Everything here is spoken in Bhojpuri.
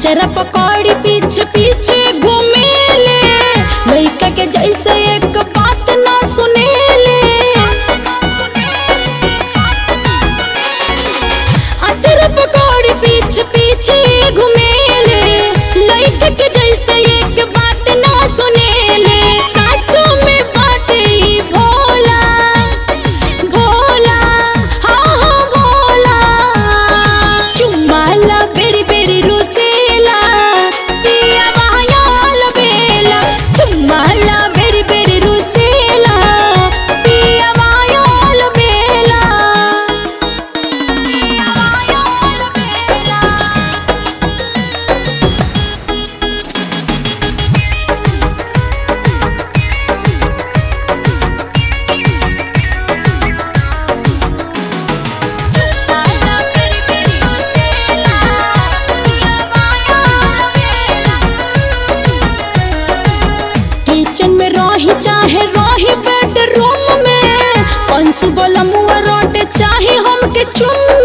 अचरा पकौड़ी पीछे पीछे घूमेले लइका के जैसे एक बात ना सुनेले अचरा पकौड़ी पीछे पीछे घूमेले लइका के जैसे एक बात ना सुनेले साचो में बाटे ई भोला भोला हाँ हाँ भोला चुम्माला बेरी बेरी रुसेला पिया वायाल बेला चुम्माला बेरी बेरी रुसेला पिया वायाल बेला पिया वायाल बेला चुम्माला बेरी बेरी रुसेला पिया वायाल बेला किचन में रही चाहे रही बेडरूम में पंसु बोला मुआ रोटे चाहे हमके चुम